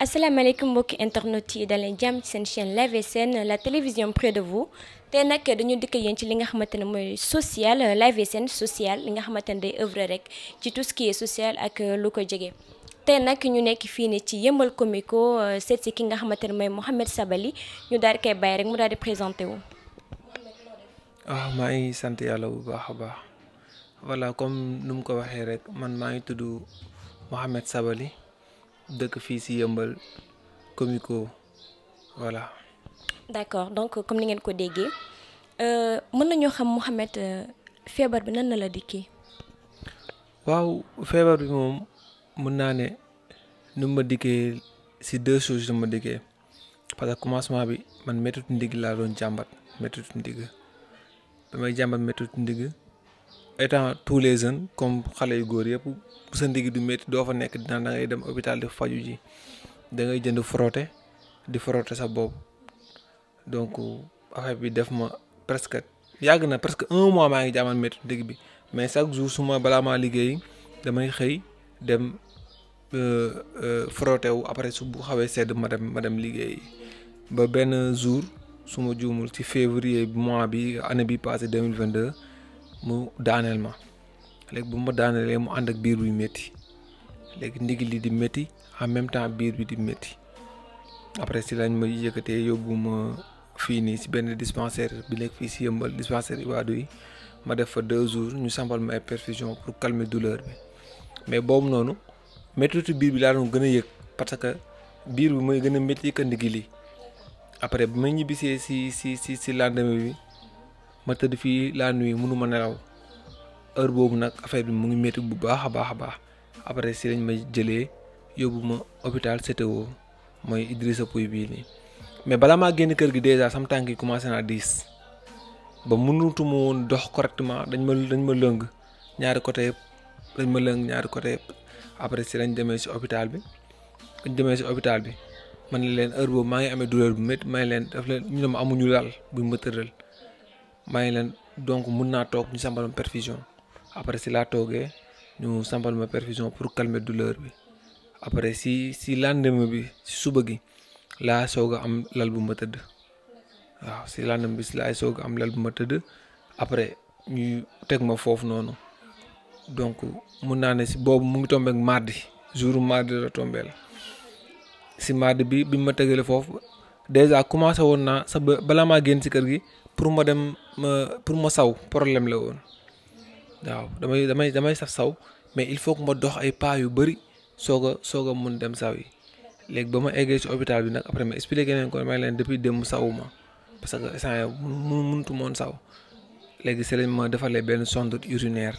asalaamaaleykum mbokki internet yi daleen jàmm ci seen chaîne Live SN la télévision près de vous te nag dañu dikk yéen ci li nga xamante ne mooy social Live SN social li nga xamante ne day œuvre rek ci tout ce qui est social ak lu ko jege. te nag ñu nekk fii nii ci yëmbal comico seet si ki nga xamante ne mooy Mouhamed Sabally ñu daal di koy bàyyi rek mu daal di présenté wu. waaw maa ngi sant yàlla bu baax a baax voilà comme nu mu ko waxee rek man maa ngi tudd Mouhamed Sabally dëkk fii si yëmbal comico voilà. d'accord donc comme ni ngeen ko déggee mën nañoo xam Mouhamed feebar bi nan na la dikkee. waaw feebar bi moom mën naa ne nu ma dikkee si deux choses nu ma dikkee parce que commencement bi man méttitu ndigg laa doon jàmbat méttitu ndigg damay jàmbat méttitu ndigg étant tous les jeunes comme xale yu góor yëpp bu sa ndigg du métti doo fa nekk dina da ngay dem hôpital di faju ji da ngay jënd frotté di frotté sa bopp donc affaire bi def ma presque yàgg na presque un mois maa ngi jàmbat méttitu ndigg bi mais chaque jour su ma balaa maa liggéey damay xëy dem frotté wu après su bu xawee sedd ma dem ma dem liggéey ba benn jour su ma juumul ci février mois bi année bi passé deux mille vingt deux mu daaneel ma léegi bu ma daaneelee mu ànd ak biir buy métti léegi ndigg li di métti en même temps biir bi di métti après si lañ ma yëkkatee yóbbu ma fii nii si benn dispensaire bi nekk fii si yëmbal dispensaire Ibadou yi ma def fa deux jours ñu sampal ma ay perfusion pour calmer douleur bi mais boobu noonu méttitu biir bi laa doon gën a yëg parce que biir bi mooy gën a métti que ndigg li après bi ma ñibbisee si si si si lendemain bi ma tëdd fii la nuit mënu ma nelaw heure boobu nag affaire bi mu ngi métti bu baax a baax a baax après si lañ ma jëlee yóbbu ma hôpital CTO mooy Idrissa Pouye bii nii mais balaa maa génn kër gi dèjà sama tànk yi commencé naa diis ba mënutuma woon dox correctement dañ ma dañ ma lëng ñaari côté yëpp dañ ma lëng ñaari côté yëpp après si lañ demee si hôpital bi dañ demee si hôpital bi man ne leen heure boobu maa ngi amee douleur bu métti may leen daf leen ñu ne ma amuñu lal buñ ma tëral maa ngi leen donc mun naa toog ñu sampal ma perfusion après si laa toogee ñu sampal ma perfusion pour calmer douleur bi après si si lendemain bi si suba gi laa soog a am lal bu ma tëdd waaw si lendemain bi si laay soog a am lal bu ma tëdd après ñu teg ma foofu noonu donc mun naa ne si boobu mu ngi tombé ak mardi jour mardi la tombé la si mardi bi bi ma tegale foofu déjà commencé woon naa sa balaa maa génn si kër gi pour ma dem ma pour ma saw problème la woon waaw damay damay damay saf saw mais il faut que ma dox ay pas yu bëri soog a soog a mun dem saw yi léegi ba ma eggee si hôpital bi nag après ma expliqué leen ko may leen depuis démb sawu ma parce que instant yii mu mënutu moon saw léegi si lañ ma defalee benn sonde urinaire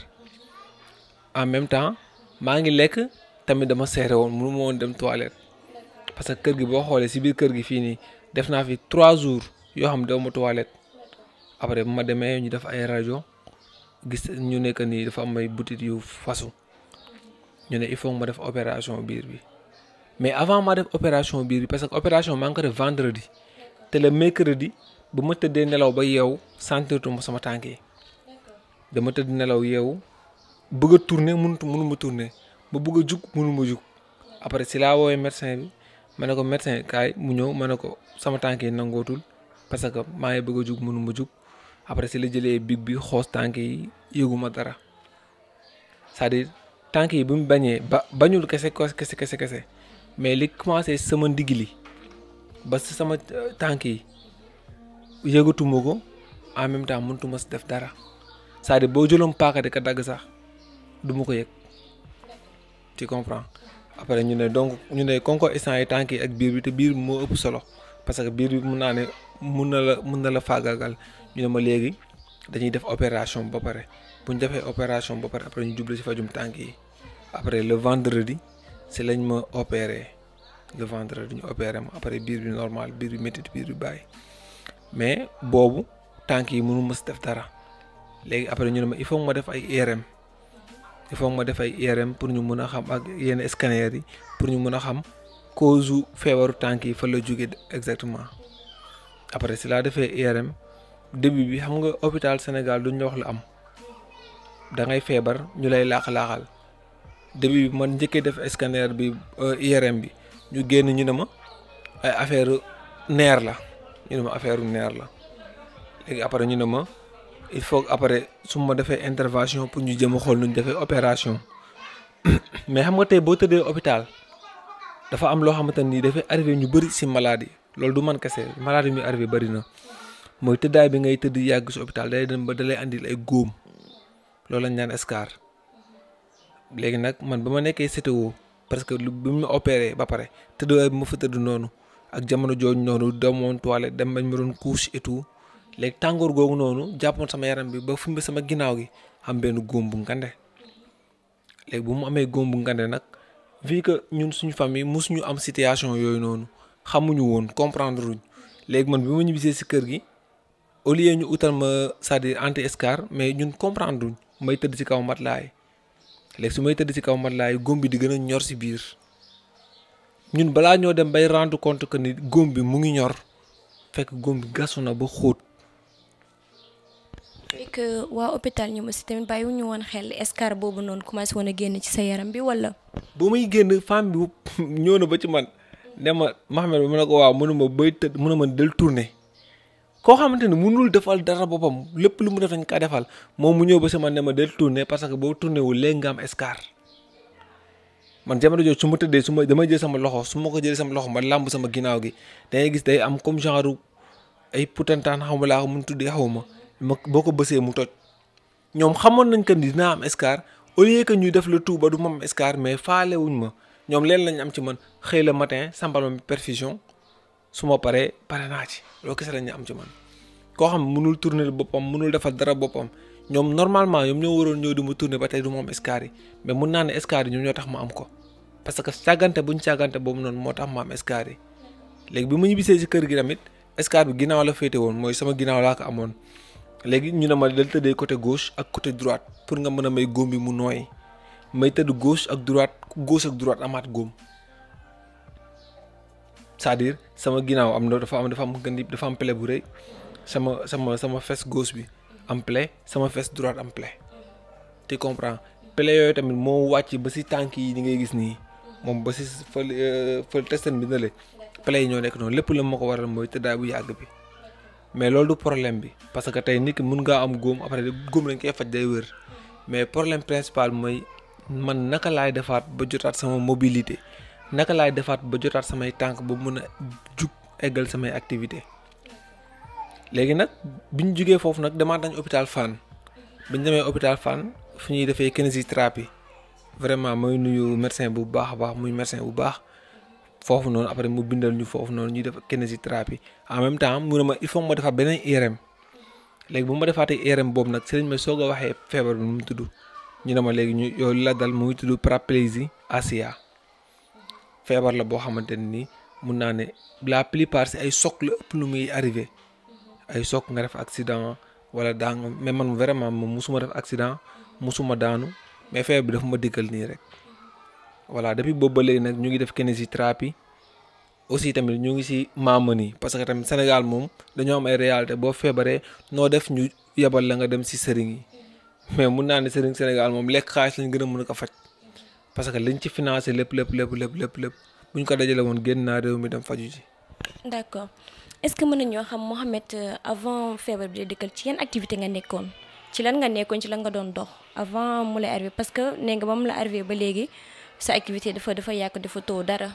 en même temps maa ngi lekk tamit dama seere woon mënu ma woon dem toilette parce que kër gi boo xoolee si biir kër gi fii nii def naa fi trois jours yoo xam ne dew ma toilette après bu ma demee ñu def ay rajo gis ñu nekk nii dafa am ay butit yu fasu ñu ne il faut ma def opération biir bi mais avant ma def opération biir bi parce que opération maa ngi ko def vendredi te le mercredi bu ma tëddee nelaw ba yeewu sentirtuma sama tànk yi dama tëdd nelaw yeewu bëgg a tourner mënut mënu ma tourner ma bëgg a jug mënu ma jug après si laa woowee médecin bi ma ne ko médecin kaay mu ñëw ma ne ko sama tànk yi nangootul parce que maa ngi bëgg a jug mënu ma jug après si la jëlee big bi xoos tànk yi yëguma dara c'est-à-dire tànk yi bi mu bañee ba bañul kese kese kese kese mais li commencé sama ndigg li ba si sama tànk yi yëgatuma ko en même temps mënutuma si def dara c'est-à-dire boo jëloon paaka di ko dagg sax du ma ko yëg tu comprends après ñu ne donc ñu ne konko instant yi tànk yi ak biir bi te biir bi moo ëpp solo parce que biir bi mun naa ne mun na la mun na la faagaagal ñu ne ma léegi dañuy def opération ba pare bu ñu defee opération ba pare après ñu jublu ci fajum tànk yi après le vendredi si lañ ma opéré le vendredi ñu opéré ma après biir bi normal biir bi métti biir bi bàyyi mais boobu tànk yi mënu ma si def dara léegi après ñu ne ma il faut ma def ay IRM il faut ma def ay IRM pour ñu mën a xam ak yenn scanner yi pour ñu mën a xam cause feebaru tànk yi fa la jóge exactement après si laa defee IRM début bi xam nga hôpital Sénégal duñ la wax lu am da ngay feebar ñu lay laax-laaxal début bi man njëkkee def scanner bi IRM bi ñu génn ñu ne ma ay affaire neer la ñu ne ma affaire neer la léegi après ñu ne ma il faut que après su ma defee intervention pour ñu jëm a xool nu ñu defee opération mais xam nga tey boo tëddee hôpital dafa am loo xamante ni dafay arrivé ñu bëri si maladie loolu du man kese maladie mi arrivé bëri na mooy tëddaay bi ngay tëdd yàgg si hôpital day dem ba dalay andil ay góom loolu lañ naan escar léegi nag man ba ma nekkee CTO parce que lu bi mu opéré ba pare tëddaay bi ma fa tëdd noonu ak jamono jooju noonu demoon toilette dem bañ ma doon couche et tout léegi tàngoor googu noonu jàppoon sama yaram bi ba fumbe sama ginnaaw gi am benn góom bu ngande léegi bu mu amee góom bu ngande nag vu que ñun suñu famille mosuñu am situation yooyu noonu xamuñu woon comprendre luñ léegi man bi ma ñibbisee si kër gi au lieu ñu utal ma c'est-à-dire anti escar mais ñun comprendre luñ may tëdd ci kaw matelas yi léegi su may tëdd ci kaw matelas yi góom bi di gën a ñor si biir ñun balaa ñoo dem bay rendre compte que ni góom bi mu ngi ñor fekk góom bi gasu na ba xóot. fekk waa hôpital ñu aussi tamit bàyyiwuñu woon xel escar boobu noonu commencé woon a génn ci sa yaram bi wala. ba muy génn femme bi ñëw na ba ci man ne ma Mohamed mu ne ko waaw mënuma bay tëdd mu ne ma del tourné koo xamante ne mënul defal dara boppam lépp lu mu def dañ kaa defal moom mu ñëw ba si man ne ma del tourné parce que boo tourné wul léegi nga am escar man jamono jooju su ma tëddee su ma damay jël sama loxo su ma ko jëlee sama loxo ma làmb sama ginnaaw gi dangay gis day am comme genre ay putantaan xaw ma laa ko mun tuddee xaw ma ma boo ko bësee mu toj ñoom xamoon nañ que ni dinaa am escar au lieu que ñuy def le tout ba du ma am escar mais faale wuñ ma ñoom leen lañ am ci man xëy la matin sambal ma perfusion su ma paree pare naa ci loolu kese lañ am ci man koo xam mënul tourner boppam mënul defal dara boppam ñoom normalement ñoom ñoo waroon ñëw di ma tourner ba tey du ma am escar yi mais mun naa ne escar yi ñoom ñoo tax ma am ko parce que càggante buñ càggante boobu noonu moo tax ma am escar yi léegi bi ma ñibbisee si kër gi tamit escar bi ginnaaw la féete woon mooy sama ginnaaw laa ko amoon léegi ñu ne ma dal tëddee côté gauche ak côté droite pour nga mën a may góom bi mu nooy may tëdd gauche ak droite gauche ak droite amaat góom c'est-à-dire sama ginnaaw am na dafa am dafa am gën dafa am plaie bu rëy sama sama sama fesse gauche bi am plaie sama fesse droite am plaie tu comprends plaie yooyu tamit moo wàcc ba si tànk yi ni ngay gis nii moom ba si fël fël testen bi na le plaie yi ñoo nekk noonu lépp la ma ko waral mooy tëddaay bu yàgg bi mais loolu du problème bi parce que tey nit ki mun ngaa am góom après góom lañ koy faj day wér mais problème principal mooy man naka laay defaat ba jotaat sama mobilité naka laay defaat ba jotaat samay tànk ba mun a jug eggal samay activité léegi nag bi ñu jugee foofu nag demaat nañ hôpital Fann bi ñu demee hôpital Fann fu ñuy defee kinésithérapie vraiment mooy nuyu médecin bu baax a baax muy médecin bu baax foofu noonu après mu bindal ñu foofu noonu ñuy def kinésithérapie en même temps mu ne ma il faut ma defaat beneen IRM léegi bu ma defaatee IRM boobu nag si lañ ma soog a waxee feebar bi nu mu tudd ñu ne ma léegi ñu yow li la dal mu ngi tudd paraplégie ASIA feebar la boo xamante ne nii mun naa ne la plupart si ay choc la ëpp lu muy arrivé ay choc nga def accident wala daa nga mais man vraiment moom musuma def accident musuma daanu mais feebar bi dafa ma dikkal nii rek voilà depuis boobu ba léegi nag ñu ngi def kinésithérapie aussi tamit ñu ngi si maamani parce que tamit Sénégal moom dañoo am ay réalité boo feebaree noo def ñu yebal la nga dem si sëriñ yi mais mun naa ne sëriñ Sénégal moom lekk xaalis lañ gën a mën a ko faj parce que liñ ci financé lépp lépp lépp lépp lépp lépp bu ñu ko dajale woon génn naa réew mi dem faju ji. d'accord est-ce que mën nañoo xam Mohamed avant feebar bi di dikkal ci yan activité nga nekkoon ci lan nga nekkoon ci lan nga doon dox avant mu lay arrivé parce que nee nga ba mu la arrivé ba léegi sa activité dafa dafa yàq dafa too dara.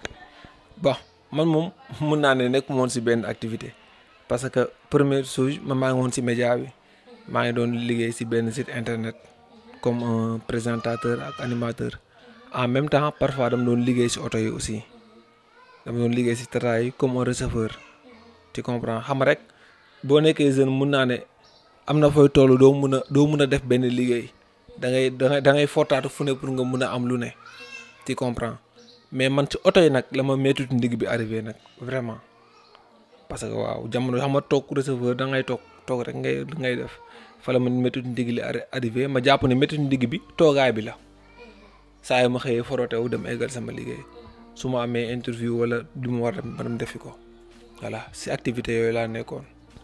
bon man moom mun naa ne nekk moon si benn activité parce que première chose man maa ngi woon si média bi maa ngi doon liggéey si benn site internet comme un présentateur ak animateur en même temps parfois dama doon liggéey si oto yi aussi dama doon liggéey si tata yi comme un receveur tu comprends xam rek boo nekkee jeune mun naa ne am na fooy toll doo mun a doo mun a def benn liggéey da ngay da ngay da ngay fortaatu fu ne pour nga mun a am lu ne tu comprends mais man ci oto yi nag la ma méttitu ndigg bi arrivé nag vraiment parce que waaw jamono xam nga toog receveur da ngay toog toog rek ngay ngay def fa la ma méttitu ndigg li arrivé ma jàpp ne méttitu ndigg bi toogaay bi la saa yu ma xëyee forotewu dem eggal sama liggéey su ma amee interview wala lu ma war a dem defi ko voilà si activité yooyu laa nekkoon.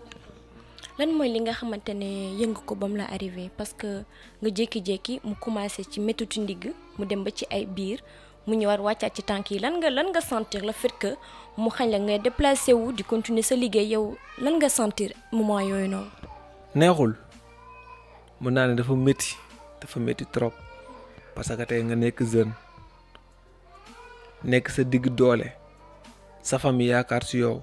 lan mooy li nga xamante ne yëngu ko ba mu la arrivé parce que nga jékki-jékki mu commencé ci méttitu ndigg mu dem ba ci ay biir mu ñëwaat wàccaat ci tànk yi lan nga lan nga sentir le fait que mu xañ la ngay déplacé wu di continuer sa liggéey yow lan nga sentir moment yooyu noonu. neexul mun naa ne dafa métti dafa métti trop parce que tey nga nekk jeune nekk sa digg doole sa famille yaakaar si yow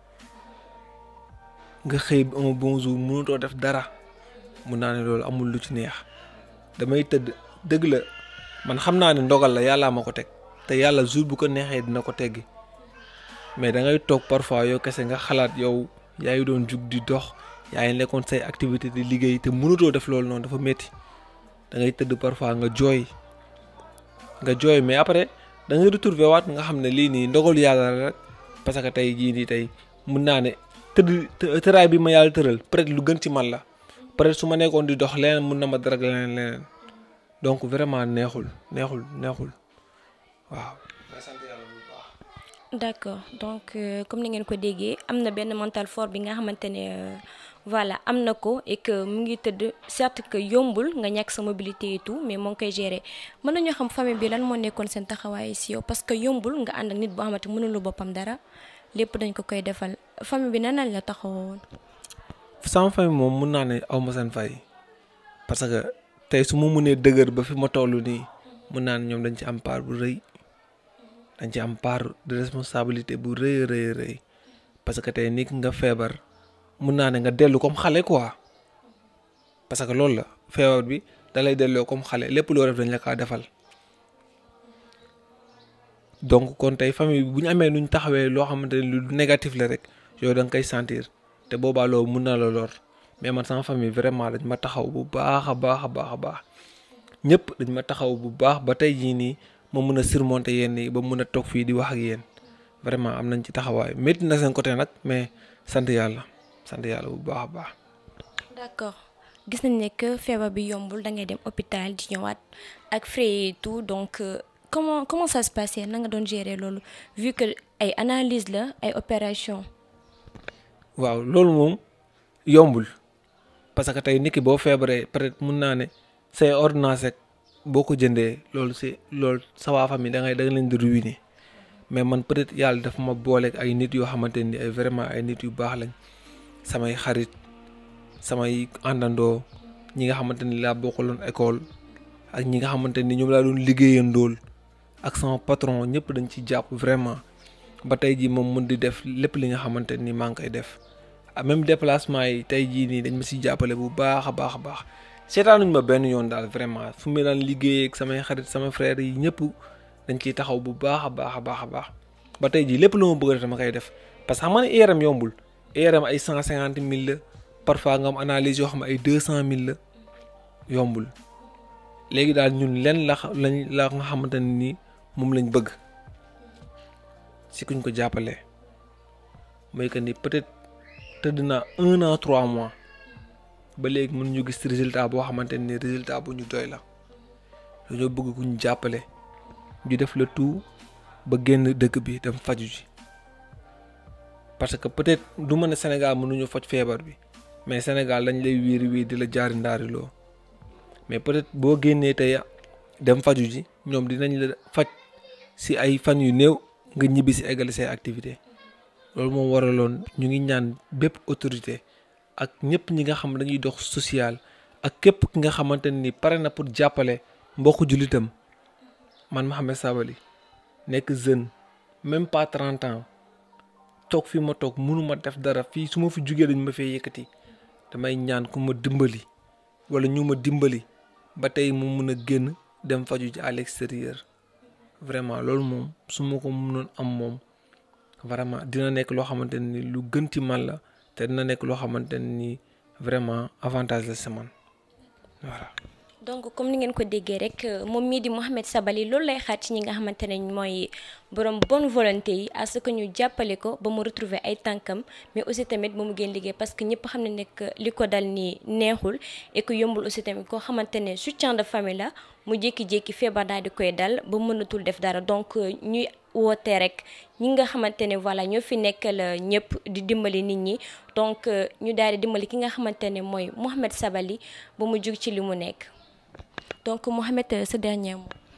nga xëy un bon jour mënutoo def dara mun naa ne loolu amul lu ci neex damay tëdd dëgg la man xam naa ne ndogal la yàllaa ma ko teg te yàlla jour bu ko neexee dina ko teggi mais da ngay toog parfois yow kese nga xalaat yow yaa ngi doon jug di dox yaa ngi nekkoon say activité di liggéey te mënutoo def loolu noonu dafa métti da ngay tëdd parfois nga jooy nga jooy mais après da ngay retrouver waat nga xam ne lii nii ndogalu yàlla la rek parce que tey jii nii tey mun naa ne tëdd tëraay bi ma yàlla tëral peut-être lu gën ci man la peut-être su ma nekkoon di dox leneen mun na ma dara leneen leneen donc vraiment neexul neexul neexul waaw. d'accord donc comme ni ngeen ko déggee am na benn mental fort bi nga xamante ne voilà am na ko et que mu ngi tëdd certes que yombul nga ñàkk sa mobilité et tout mais moo ngi koy gérer mën nañoo xam famille bi lan moo nekkoon seen taxawaay si yow parce que yombul nga ànd ak nit boo xamante mënulu boppam dara lépp dañ ko koy defal famille bi nan lañ la taxawoon. sama famille moom mun naa ne aw ma seen fay parce que tey su ma mënee dëgër ba fi ma toll nii mun naa ne ñoom dañ ci am part bu rëy. dañ ci am part de responsabilité bu rëy rëy rëy parce que tey nit nga feebar mun naa ne nga dellu comme xale quoi parce que loolu la feebar bi da lay delloo comme xale lépp loo def dañ la kaa defal donc kon tey famille bi bu ñu amee nuñ taxawee loo xamante ne lu négatif la rek yow da nga koy sentir te boobaa loolu mun na la lor mais man sama famille vraiment dañ ma taxaw bu baax a baax a baax a baax ñëpp dañ ma taxaw bu baax ba tey jii nii. ma mën a surmonter yenn yi ba mën a toog fii di wax ak yéen vraiment am nañ ci taxawaay métti na seen côté nag mais sant yàlla sant yàlla bu baax a baax. d'accord gis nañ ne que feebar bi yombul da ngay dem hôpital di ñëwaat ak frais et tout donc comment comment ça se passait na nga doon gérer loolu vu que ay analyse la ay opération waaw loolu moom yombul parce que tey nit ki boo feebaree peut-être mun naa ne say ordonnance rek boo ko jëndee loolu si loolu sa waa famille da ngay da nga leen di ruiner mais man peut-être yàlla dafa ma booleeg ay nit yoo xamante ni ay vraiment ay nit yu baax lañ samay xarit samay àndandoo ñi nga xamante ni laa bokkaloon école ak ñi nga xamante ni ñoom laa doon liggéeyandool ak sama patron ñëpp dañ ci jàpp vraiment ba tey jii moom mun di def lépp li nga xamante ni maa ngi koy def même déplacement yi tey jii nii dañ ma si jàppale bu baax a baax a baax. seetaanuñ ma benn yoon daal vraiment fu mu daan liggéey ak samay xarit sama frère yi ñëpp dañ ciy taxaw bu baax a baax a baax a baax ba tey jii lépp lu ma bëgg a def dama koy def parce que xam nga ne IRM yombul IRM ay cent cinquante mille la parfois nga am analyse yoo xam ne ay deux cent mille la yombul léegi daal ñun len la lañ la nga xamante ne nii moom lañ bëgg si kuñ ko jàppalee mooy que ni peut-être tëdd naa un an trois mois. ba léegi mën ñu gis résultat boo xamante ni résultat bu ñu doy la dañoo bëgg ku ñu jàppale ñu def le tout ba génn dëkk bi dem faju ji parce que peut-être du mën a Sénégal mënuñu faj feebar bi mais Sénégal dañ lay wiiri wii di la jaari ndaariloo mais peut-être boo génnee tey dem faju ji ñoom dinañ la faj si ay fan yu néew nga ñibbi si eggale say activité loolu moom waraloon ñu ngi ñaan bépp autorité ak ñëpp ñi nga xam dañuy dox social ak képp ki nga xamante ni pare na pour jàppale mbokku jullitam man Mouhamed Sabally nekk jeune même pas trente ans toog fi ma toog mënuma def dara fii su ma fi jugee dañ ma fee yëkkati damay ñaan ku ma dimbali wala ñu ma dimbali ba tey mu mun a génn dem faju ji à l'extérieur vraiment loolu moom su ma ko mënoon am moom vraiment dina nekk loo xamante ni lu gën ci man la te dina nekk loo xamante ni vraiment avantage la si man voilà. donc comme ni ngeen ko déggee rek moom mii di Mouhamed Sabally loolu lay xaar ci ñi nga xamante ne mooy borom bonne volonté yi à ce que ñu jàppale ko ba mu retrouver ay tànkam mais aussi tamit ba mu génn liggéey parce que ñëpp xam ne nekk li ko dal nii neexul et que yombul aussi tamit koo xamante ne soutien de famille la mu jékki-jékki feebar daal di koy dal ba mënatul def dara donc ñuy woote rek ñi nga xamante ne voilà ñoo fi nekkal ñëpp di dimbali nit ñi donc ñu daal di dimbali ki nga xamante ne mooy Mouhamed Sabally ba mu jug ci li mu nekk donc Mouhamed sa dernier mot.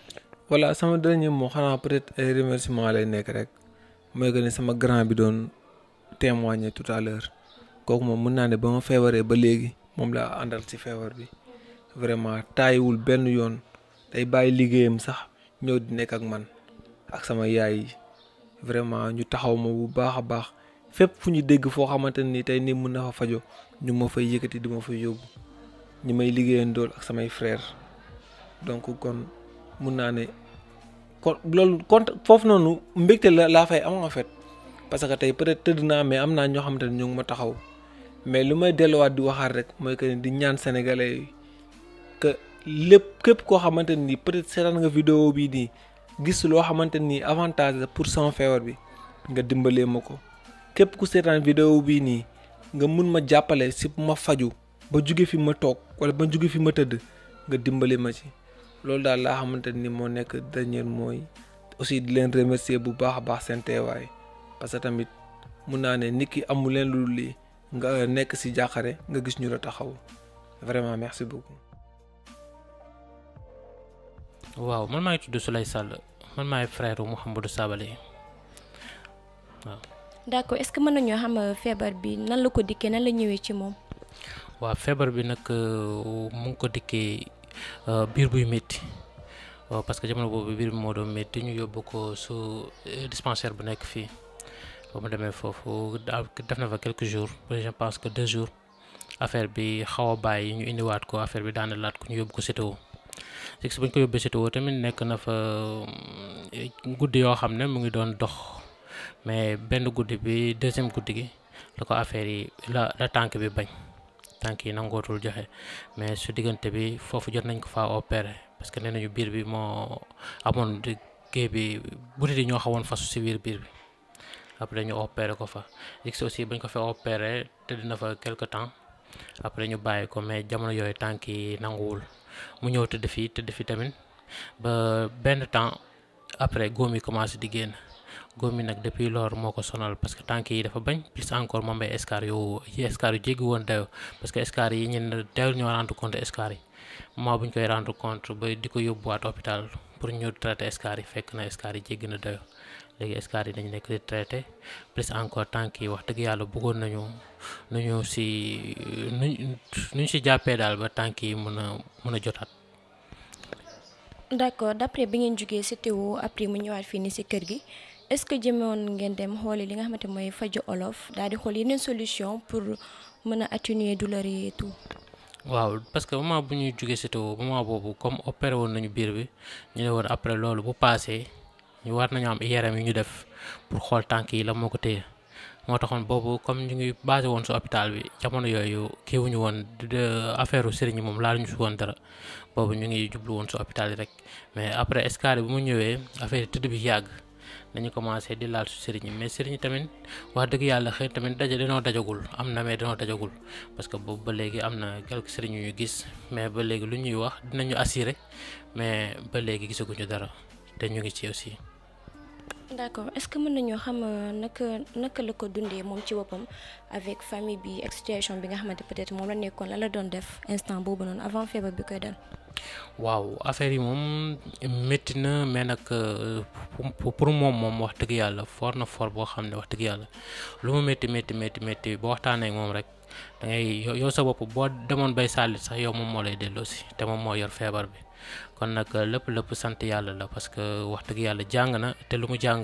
voilà sama dernier mot xanaa peut-être ay remerciement lay nekk rek mooy que ne sama grand bi doon témoigner tout à l'heure kooku moom mën naa ne ba ma feebaree ba léegi moom laa àndal ci feebar bi vraiment taayiwul benn yoon day bàyyi liggéeyam sax ñëw di nekk ak man ak sama yaay yi vraiment ñu taxaw ma bu baax a baax fépp fu ñu dégg foo xamante ni tey nii mën na fa fajo ñu ma fay yëkkati di ma fay yóbbu ñi may liggéeyandool ak samay frère donc kon mun naa ne kon loolu kon foofu noonu mbégte la laa fay am en fait parce que tey peut-être tëdd naa mais am naa ñoo xamante ne ñu ngi ma taxaw mais lu may delluwaat di waxaat rek mooy que di ñaan sénégalais yi que lépp képp koo xamante ni peut-être seetaan nga vidéo bii nii gis loo xamante ni avantage la pour sama feebar bi nga dimbalee ma ko képp ku seetaan vidéo bii nii nga mun ma jàppale si ma faju ba jóge fi ma toog wala ba jóge fi ma tëdd nga dimbali ma ci loolu daal laa xamante ni moo nekk dernier mooy aussi di leen remercier bu baax a baax seen teewaay parce que tamit mun naa ne nit ki amul leen lu lii nga nekk si jàqare nga gis ñu la taxaw vraiment merci beaucoup. waaw man maa ngi tudd Souley Sall man maay frère Mouhamadou Sabali waaw. d'accord est-ce que mën nañoo xam feebar bi nan la ko dikkee nan la ñëwee ci moom. waaw feebar bi nag mu ngi ko dikkee biir buy métti waaw parce que jamono boobu biir bi moo doon métti ñu yóbbu ko su dispensaire bu nekk fii ba mu demee foofu def na fa quelques jours je pense que deux jours affaire bi xaw a bàyyi ñu indiwaat ko affaire bi daana laat ko ñu yóbbu ko CTO si bu ñu ko yóbbee CTO tamit nekk na fa guddi yoo xam ne mu ngi doon dox mais benn guddi bi deuxième guddi gi la ko affaire yi la la tànk bi bañ. tànk yi nangootul joxe mais su diggante bi foofu jot nañ ko faa opérer parce que nee nañu biir bi moo amoon géej bi butit yi ñoo xawoon fasu si biir biir bi après ñu opérer ko fa gis aussi bañ ko fa opérer te dina fa quelque temps après ñu bàyyi ko mais jamono yooyu tànk yi nanguwul mu ñëw tëdd fii tëdd fi tamit ba benn temps après góom yi commencé di génn góom yi nag depuis loolu moo ko sonal parce que tànk yi dafa bañ plus encore moom ay escar yu yi escar yu jéggi woon dayo parce que escar yi ñun teewul ñoo rendre compte escar yi moment bu ñu koy rendre compte ba di ko yóbbuwaat hôpital pour ñu traiter escar yi fekk na escar yi jéggi na dayo léegi escar yi dañu nekk di traité plus encore tànk yi wax dëgg yàlla bëggoon nañu nu ñu si nu ñu si jàppee daal ba tànk yi mën a mën a jotaat. d'accord d'après bi ngeen jógee CTO après mu ñëwaat fii nii si kër gi. est-ce que jëmewoon ngeen dem xooli li nga xamante mooy faju olof daal di xool yeneen solution pour mën a atténuer douleur yi et tout. waaw parce que moment bu ñuy jógee CTO moment boobu comme opéré woon nañu biir bi ñu ne woon après loolu bu passé ñu war nañu am IRM yi ñu def pour xool tànk yi la moo ko téye moo taxoon boobu comme ñu ngi basé woon si hôpital bi jamono yooyu kiiwuñu woon affaire sëriñ moom laa ñu si woon dara boobu ñu ngi jublu woon si hôpital yi rek mais après escale bi mu ñëwee affaire tëdd bi yàgg. dañu commencé di laal su sëriñ mais sëriñ tamit wax dëgg yàlla xëy tamit daja dañoo dajagul am na mais dañoo dajagul parce que boobu ba léegi am na quelques sëriñ yu ñu gis mais ba léegi lu ñuy wax dinañu assurer mais ba léegi gisaguñu dara te ñu ngi ci aussi. d'accord est-ce que mën nañoo xam naka naka la ko dundee moom ci boppam avec famille bi ak situation bi nga xamante peut-être moom la nekkoon la la doon def instant boobu noonu avant feebar bi koy dal. waaw affaire yi moom métti na mais nag pour moom moom wax dëgg yàlla fort na fort boo xam ne wax dëgg yàlla lu mu métti métti métti métti boo waxtaanee ak moom rek da ngay yow sa bopp boo demoon bay sàllit sax yow moom moo lay delloosi te moom moo yor feebar bi kon nag lépp lépp sant yàlla la parce que wax dëgg yàlla jàng na te lu mu jàng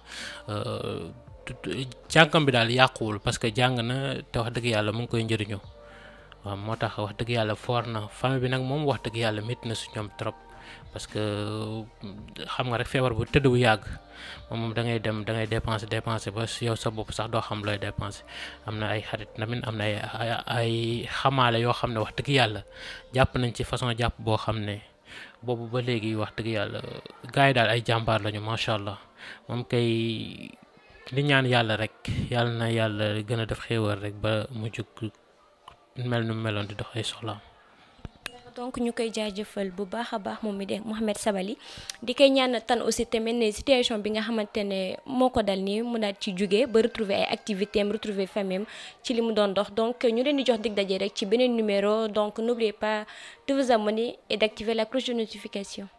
jàngam bi daal yàquwul parce que jàng na te wax dëgg yàlla mu ngi koy njëriñoo. waaw moo tax wax dëgg yàlla foor na famille bi nag moom wax dëgg yàlla métti na su ñoom trop parce que xam nga rek feebar bu tëdd bu yàgg moom da ngay dem da ngay dépenser dépenser ba yow sa bopp sax doo xam looy dépenser am na ay xarit tamit am na ay ay xamaale yoo xam ne wax dëgg yàlla jàpp nañ ci façon jàpp boo xam ne boobu ba léegi wax dëgg yàlla gars yi daal ay jàmbaar lañu macha allah moom kay li ñaan yàlla rek yàlla na yàlla gën a def xéewal rek ba mu jug mel nu meloon di dox ay soxlaam donc ñu koy jaajëfal bu baax a baax moom mi de Mouhamed Sabally di koy ñaan tan aussi tamit ne situation bi nga xamante ne moo ko dal nii mu daal ci jóge ba retrouver ay activités am retrouver famille am ci li mu doon dox donc ñu leen di jox dig daje rek ci beneen numéro donc n'oubliez pas de vous abonner et d'activer la cloche de notification